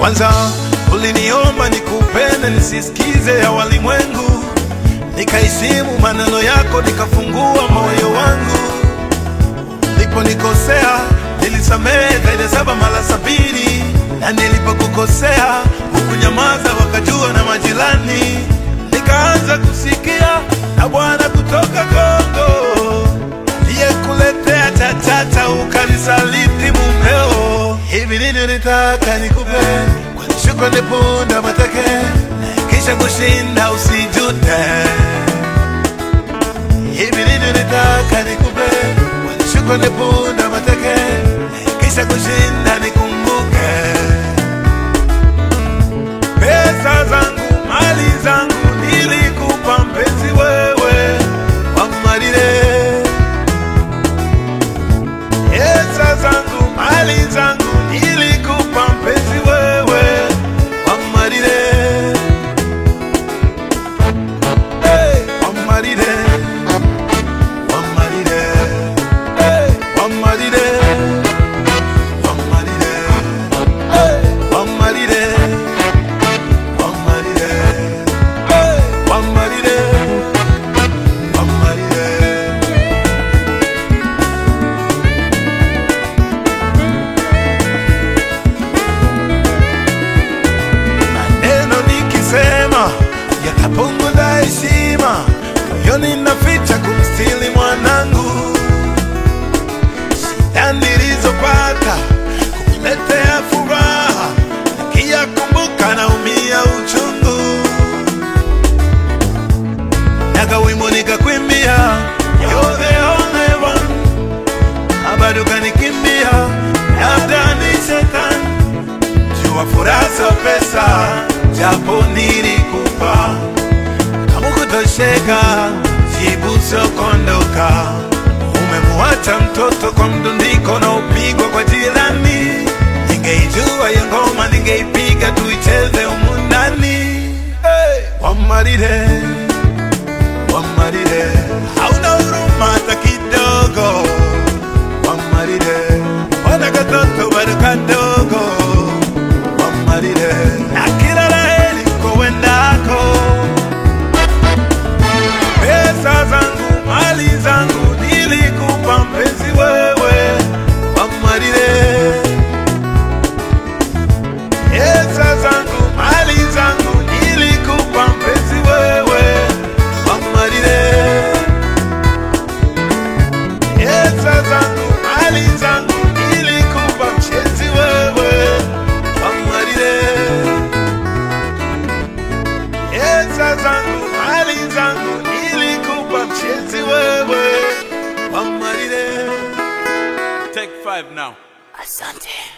Kwanza uliniomba nikupende nisisikize ya walimwengu, nikaheshimu maneno yako, nikafungua moyo wangu. Niliponikosea nilisamehe zaidi ya saba mara sabini, na nilipokukosea hukunyamaza, wakajua na majirani. Nikaanza kusikia na Bwana kutoka Kongo aliyekuletea chachata ukanisaliti mumeo. Hivi nini nitaka nikupe kwa shukrani punda mateke, kisha kushinda usijute. Hivi nini nitaka nikupe kwa shukrani punda mateke, kisha kushinda nikumbuke. Pesa zangu mali zangu nilikupa mpenzi wewe wamalile Pesa zangu mali zangu nilikupa mpenzi wewe wamalile hey, wamalile wamalile hey, wamalile wamalile hey, wamalile wamalile hey, wamalile wamalile maneno nikisema yatapunguza heshima, moyoni naficha kumstili mwanangu. Shida nilizopata kukuletea furaha, nikiyakumbuka naumia uchungu. Naga wimbo nikakwimbia, you're the only one, na bado kanikimbia, labda ni shetani jua furaha sio pesa, japo nilikupa kama kutosheka, jibu sio kuondoka. Umemwacha mtoto kwa mdundiko na upigwa kwa jirani. Ningeijua hiyo ngoma, ningeipiga tuicheze humu ndani. Hey, wamalile wamalile, hauna huruma hata kidogo. Wamalile, wana katoto bado kadogo wamalile na kila laheri kowendako. Pesa zangu mali zangu nilikupa mpenzi wewe, wamalile. Pesa zangu mali zangu nilikupa mpenzi wewe, wamalile. Pesa zangu mali zangu nilikupa mpenzi wewe, wamalile. Pesa zangu mali zangu nilikupa mpenzi wewe, wamalile. Take five now. Asante.